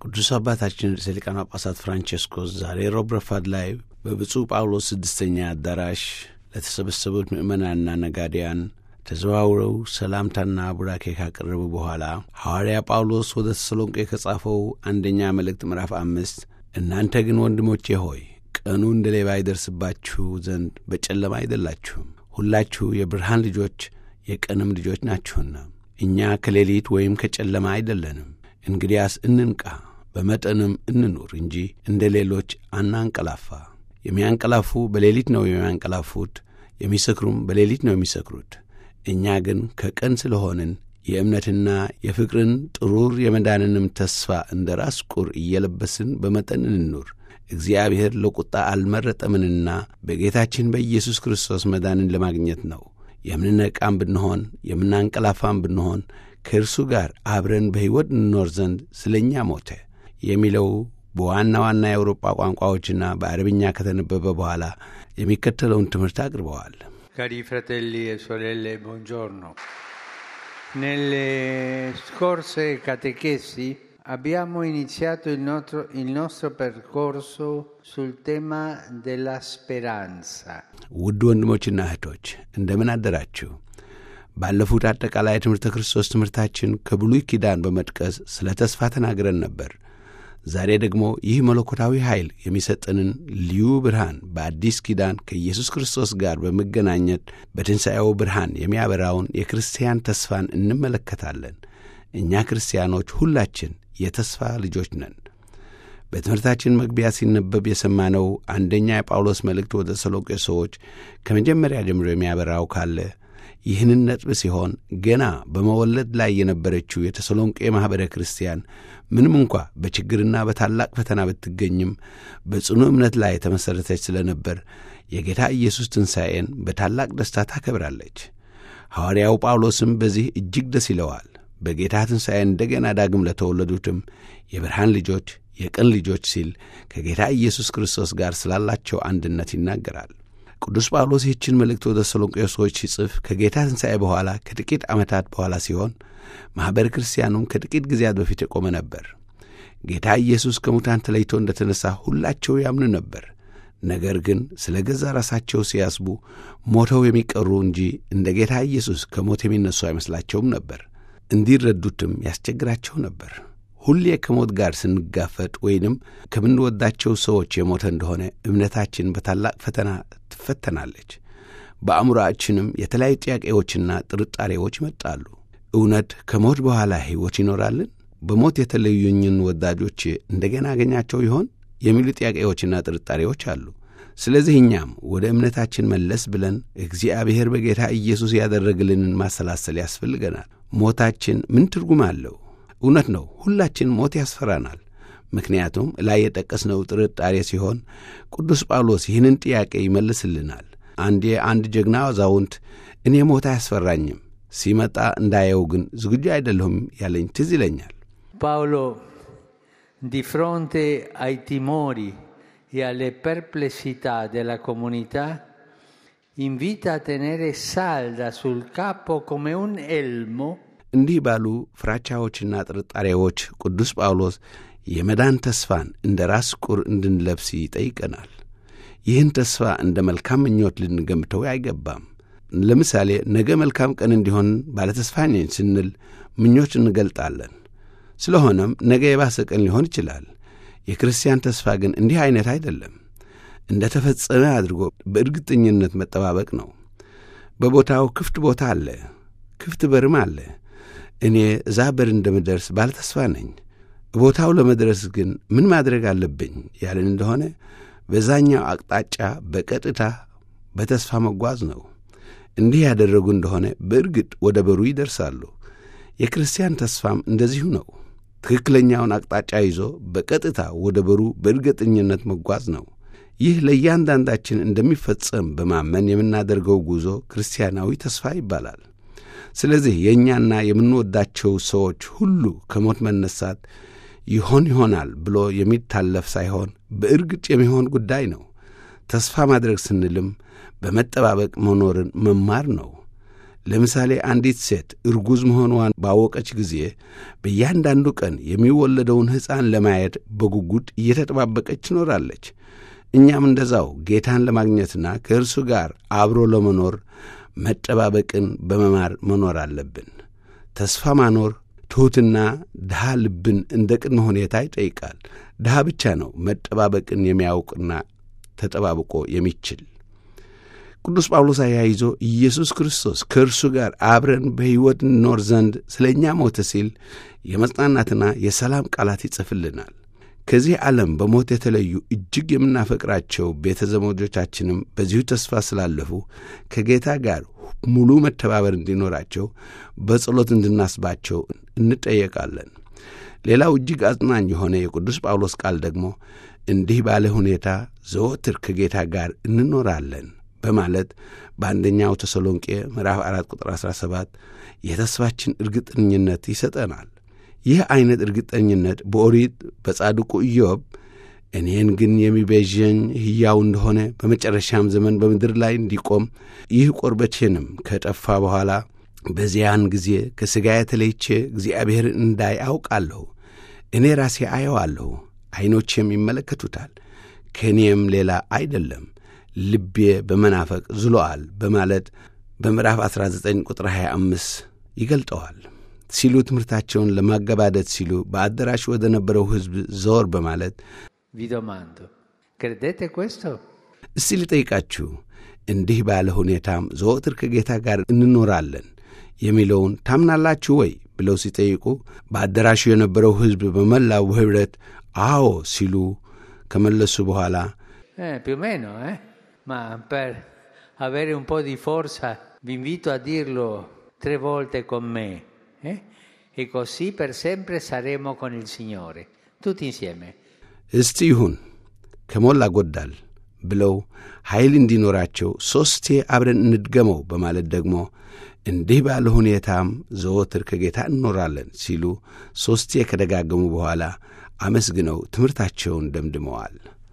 ቅዱስ አባታችን ርዕሰ ሊቃነ ጳጳሳት ፍራንቼስኮስ ዛሬ ሮብ ረፋድ ላይ በብፁዕ ጳውሎስ ስድስተኛ አዳራሽ ለተሰበሰቡት ምዕመናንና ነጋዴያን ተዘዋውረው ሰላምታና ቡራኬ ካቀረቡ በኋላ ሐዋርያ ጳውሎስ ወደ ተሰሎንቄ ከጻፈው አንደኛ መልእክት ምዕራፍ አምስት እናንተ ግን ወንድሞቼ ሆይ ቀኑ እንደ ሌባ ይደርስባችሁ ዘንድ በጨለማ አይደላችሁም፣ ሁላችሁ የብርሃን ልጆች የቀንም ልጆች ናችሁና እኛ ከሌሊት ወይም ከጨለማ አይደለንም። እንግዲያስ እንንቃ፣ በመጠንም እንኑር እንጂ እንደ ሌሎች አናንቀላፋ። የሚያንቀላፉ በሌሊት ነው የሚያንቀላፉት፣ የሚሰክሩም በሌሊት ነው የሚሰክሩት። እኛ ግን ከቀን ስለሆንን የእምነትና የፍቅርን ጥሩር የመዳንንም ተስፋ እንደ ራስ ቁር እየለበስን በመጠን እንኑር። እግዚአብሔር ለቁጣ አልመረጠምንና በጌታችን በኢየሱስ ክርስቶስ መዳንን ለማግኘት ነው። የምንነቃም ብንሆን የምናንቀላፋም ብንሆን ከእርሱ ጋር አብረን በሕይወት እንኖር ዘንድ ስለ እኛ ሞተ የሚለው በዋና ዋና የአውሮጳ ቋንቋዎችና በአረብኛ ከተነበበ በኋላ የሚከተለውን ትምህርት አቅርበዋል። Cari fratelli e sorelle, buongiorno. Nelle scorse catechesi abbiamo iniziato il nostro, il nostro percorso sul tema della speranza. ውድ ወንድሞችና እህቶች እንደምን አደራችሁ? ባለፉት አጠቃላይ የትምህርተ ክርስቶስ ትምህርታችን ከብሉይ ኪዳን በመጥቀስ ስለ ተስፋ ተናግረን ነበር። ዛሬ ደግሞ ይህ መለኮታዊ ኃይል የሚሰጠንን ልዩ ብርሃን በአዲስ ኪዳን ከኢየሱስ ክርስቶስ ጋር በመገናኘት በትንሣኤው ብርሃን የሚያበራውን የክርስቲያን ተስፋን እንመለከታለን። እኛ ክርስቲያኖች ሁላችን የተስፋ ልጆች ነን። በትምህርታችን መግቢያ ሲነበብ የሰማነው አንደኛ የጳውሎስ መልእክት ወደ ተሰሎንቄ ሰዎች ከመጀመሪያ ጀምሮ የሚያበራው ካለ ይህንን ነጥብ ሲሆን ገና በመወለድ ላይ የነበረችው የተሰሎንቄ ማኅበረ ክርስቲያን ምንም እንኳ በችግርና በታላቅ ፈተና ብትገኝም በጽኑ እምነት ላይ የተመሠረተች ስለ ነበር የጌታ ኢየሱስ ትንሣኤን በታላቅ ደስታ ታከብራለች። ሐዋርያው ጳውሎስም በዚህ እጅግ ደስ ይለዋል። በጌታ ትንሣኤ እንደገና ዳግም ለተወለዱትም የብርሃን ልጆች የቀን ልጆች ሲል ከጌታ ኢየሱስ ክርስቶስ ጋር ስላላቸው አንድነት ይናገራል። ቅዱስ ጳውሎስ ይህችን መልእክት ወደ ተሰሎንቄ ሰዎች ሲጽፍ ከጌታ ትንሣኤ በኋላ ከጥቂት ዓመታት በኋላ ሲሆን ማኅበረ ክርስቲያኑም ከጥቂት ጊዜያት በፊት የቆመ ነበር። ጌታ ኢየሱስ ከሙታን ተለይቶ እንደ ተነሣ ሁላቸው ያምኑ ነበር። ነገር ግን ስለ ገዛ ራሳቸው ሲያስቡ ሞተው የሚቀሩ እንጂ እንደ ጌታ ኢየሱስ ከሞት የሚነሱ አይመስላቸውም ነበር። እንዲረዱትም ያስቸግራቸው ነበር። ሁሌ ከሞት ጋር ስንጋፈጥ ወይንም ከምንወዳቸው ሰዎች የሞተ እንደሆነ እምነታችን በታላቅ ፈተና ትፈተናለች። በአእምሮአችንም የተለያዩ ጥያቄዎችና ጥርጣሬዎች ይመጣሉ። እውነት ከሞት በኋላ ሕይወት ይኖራልን? በሞት የተለዩኝን ወዳጆች እንደገና አገኛቸው ይሆን? የሚሉ ጥያቄዎችና ጥርጣሬዎች አሉ። ስለዚህ እኛም ወደ እምነታችን መለስ ብለን እግዚአብሔር በጌታ ኢየሱስ ያደረግልንን ማሰላሰል ያስፈልገናል። ሞታችን ምን ትርጉም አለው? እውነት ነው፣ ሁላችን ሞት ያስፈራናል። ምክንያቱም ላይ የጠቀስነው ጥርጣሬ ሲሆን ቅዱስ ጳውሎስ ይህንን ጥያቄ ይመልስልናል። አንዴ አንድ ጀግና አዛውንት እኔ ሞት አያስፈራኝም፣ ሲመጣ እንዳየው ግን ዝግጁ አይደለሁም ያለኝ ትዝ ይለኛል። Paolo, di fronte ai timori e alle perplessità della comunità, invita a tenere salda sul capo come un elmo እንዲህ ባሉ ፍራቻዎችና ጥርጣሬዎች ቅዱስ ጳውሎስ የመዳን ተስፋን እንደ ራስ ቁር እንድንለብስ ይጠይቀናል። ይህን ተስፋ እንደ መልካም ምኞት ልንገምተው አይገባም። ለምሳሌ ነገ መልካም ቀን እንዲሆን ባለተስፋ ነኝ ስንል ምኞች እንገልጣለን። ስለሆነም ነገ የባሰ ቀን ሊሆን ይችላል። የክርስቲያን ተስፋ ግን እንዲህ ዐይነት አይደለም። እንደ ተፈጸመ አድርጎ በእርግጠኝነት መጠባበቅ ነው። በቦታው ክፍት ቦታ አለ፣ ክፍት በርም አለ። እኔ እዛ በር እንደምደርስ ባለተስፋ ነኝ። ቦታው ለመድረስ ግን ምን ማድረግ አለብኝ ያለን እንደሆነ በዛኛው አቅጣጫ በቀጥታ በተስፋ መጓዝ ነው። እንዲህ ያደረጉ እንደሆነ በእርግጥ ወደ በሩ ይደርሳሉ። የክርስቲያን ተስፋም እንደዚሁ ነው። ትክክለኛውን አቅጣጫ ይዞ በቀጥታ ወደ በሩ በእርግጠኝነት መጓዝ ነው። ይህ ለእያንዳንዳችን እንደሚፈጸም በማመን የምናደርገው ጉዞ ክርስቲያናዊ ተስፋ ይባላል። ስለዚህ የእኛና የምንወዳቸው ሰዎች ሁሉ ከሞት መነሳት ይሆን ይሆናል ብሎ የሚታለፍ ሳይሆን በእርግጥ የሚሆን ጉዳይ ነው። ተስፋ ማድረግ ስንልም በመጠባበቅ መኖርን መማር ነው። ለምሳሌ አንዲት ሴት እርጉዝ መሆኗን ባወቀች ጊዜ በእያንዳንዱ ቀን የሚወለደውን ሕፃን ለማየት በጉጉት እየተጠባበቀች ትኖራለች። እኛም እንደዛው ጌታን ለማግኘትና ከእርሱ ጋር አብሮ ለመኖር መጠባበቅን በመማር መኖር አለብን። ተስፋ ማኖር ትሑትና ድሃ ልብን እንደ ቅድመ ሁኔታ ይጠይቃል። ድሃ ብቻ ነው መጠባበቅን የሚያውቅና ተጠባብቆ የሚችል። ቅዱስ ጳውሎስ አያይዞ ኢየሱስ ክርስቶስ ከእርሱ ጋር አብረን በሕይወት እንኖር ዘንድ ስለ እኛ ሞተ ሲል የመጽናናትና የሰላም ቃላት ይጽፍልናል። ከዚህ ዓለም በሞት የተለዩ እጅግ የምናፈቅራቸው ቤተ ዘመዶቻችንም በዚሁ ተስፋ ስላለፉ ከጌታ ጋር ሙሉ መተባበር እንዲኖራቸው በጸሎት እንድናስባቸው እንጠየቃለን። ሌላው እጅግ አጽናኝ የሆነ የቅዱስ ጳውሎስ ቃል ደግሞ እንዲህ ባለ ሁኔታ ዘወትር ከጌታ ጋር እንኖራለን በማለት በአንደኛው ተሰሎንቄ ምዕራፍ 4 ቁጥር 17 የተስፋችን እርግጠኝነት ይሰጠናል። ይህ ዐይነት እርግጠኝነት በኦሪት በጻድቁ ኢዮብ እኔን ግን የሚቤዠኝ ሕያው እንደሆነ በመጨረሻም ዘመን በምድር ላይ እንዲቆም ይህ ቁርበቴንም ከጠፋ በኋላ በዚያን ጊዜ ከሥጋ የተለይቼ እግዚአብሔርን እንዳይ አውቃለሁ። እኔ ራሴ አየዋለሁ፣ ዐይኖቼም ይመለከቱታል፣ ከእኔም ሌላ አይደለም፣ ልቤ በመናፈቅ ዝሎአል በማለት በምዕራፍ 19 ቁጥር 25 ይገልጠዋል ሲሉ ትምህርታቸውን ለማገባደድ ሲሉ በአዳራሽ ወደ ነበረው ሕዝብ ዘወር በማለት Vi domando, credete questo? እስቲ ልጠይቃችሁ እንዲህ ባለ ሁኔታም ዘወትር ከጌታ ጋር እንኖራለን የሚለውን ታምናላችሁ ወይ ብለው ሲጠይቁ በአዳራሹ የነበረው ሕዝብ በመላው ኅብረት አዎ ሲሉ ከመለሱ በኋላ Eh, più o meno, eh? Ma per avere un po' di forza vi invito a dirlo tre volte con me, eh? E così per sempre saremo con il Signore, tutti insieme. እስቲ ይሁን ከሞላ ጎዳል ብለው ኃይል እንዲኖራቸው ሦስቴ አብረን እንድገመው በማለት ደግሞ እንዲህ ባለ ሁኔታም ዘወትር ከጌታ እንኖራለን ሲሉ ሦስቴ ከደጋገሙ በኋላ አመስግነው ትምህርታቸውን ደምድመዋል።